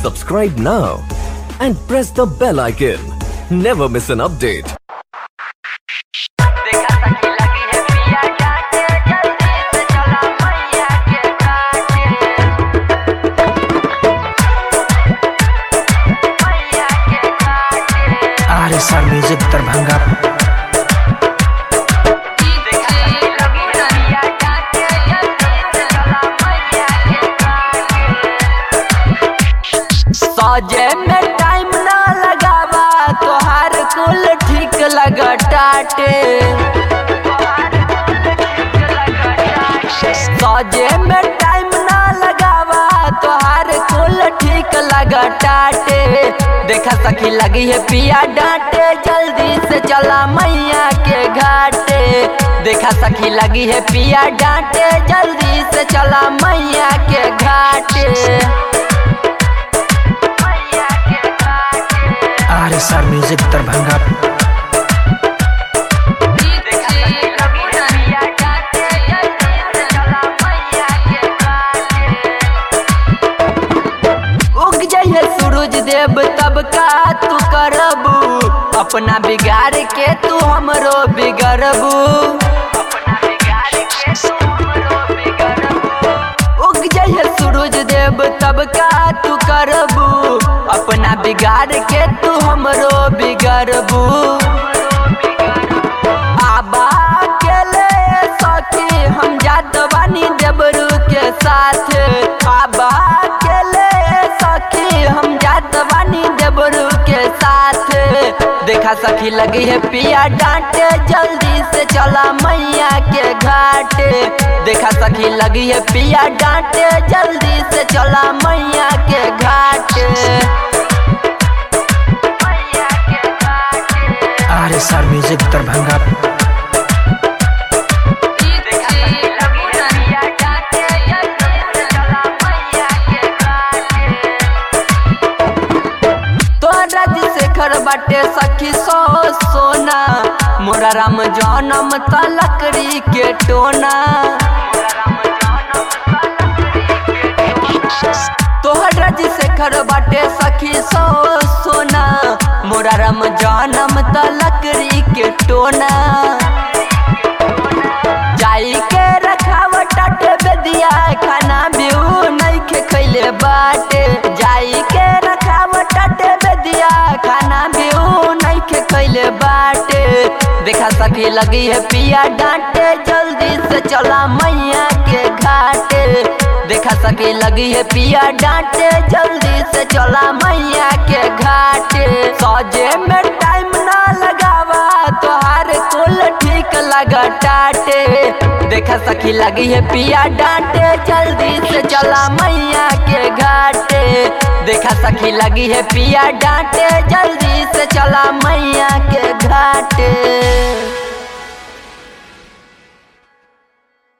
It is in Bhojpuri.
Subscribe now and press the bell icon. Never miss an update. देखा सखी लगी है पिया जाके जल्दी से चला मैया के घाटे मैया के घाटे R S R music Darbhanga देखा सखी लगी है पिया जाके जल्दी से चला मैया के घाटे सजे में टाइम ना लगावा तोहार कुल ठीक लगा टाटे सजे में टाइम ना लगावा तोहार कुल ठीक लगा टाटे देखा सखी लगी है पिया डांटे जल्दी से चला मैया के घाटे देखा सखी लगी है पिया डांटे जल्दी से चला मैया के घाटे मैया के घाटे R S R music Darbhanga उग जाइए सूरज देव तब का तू करबू अपना बिगाड़ के तू हमरो बिगड़बू उग जाइए सूरज देव तब का तू करबू अपना बिगाड़ के तू हमरो बिगड़बू आबा अकेले सखी हम जात बानी देवरू के साथ आबा अकेले सखी हम जात बानी देवरू के साथ देखा सखी लगी है पिया डांटे जल्दी से चला मैया के घाट देखा सखी लगी है पिया डांटे जल्दी से चला मैया के घाट मैया के घाट R S R music Darbhanga तोरा शेखर बाटे सखी सो सोना मोरा राम जनम त लकड़ी के टोना तोहरा जी शेखर बाटे सखी सो सोना मोरा राम जनम त लकड़ी के टोना जाई के रखावट बेदिया खाना बिऊ नहीं खे खैले बाटे जाई के रखावट बेदिया खाना बिऊ नहीं खे खैले बाटे देखा सखी लगी है पिया डांटे जल्दी से चला मैया के घाटे देखा सखी लगी है पिया डांटे जल्दी से चला मैया के घाटे सजे में टाइम ना लगावा तोहार कुल ठीक लगा टाटे देखा सखी लगी है पिया डांटे जल्दी से चला मैया के घाटे देखा सखी लगी है पिया डांटे जल्दी से चला मैया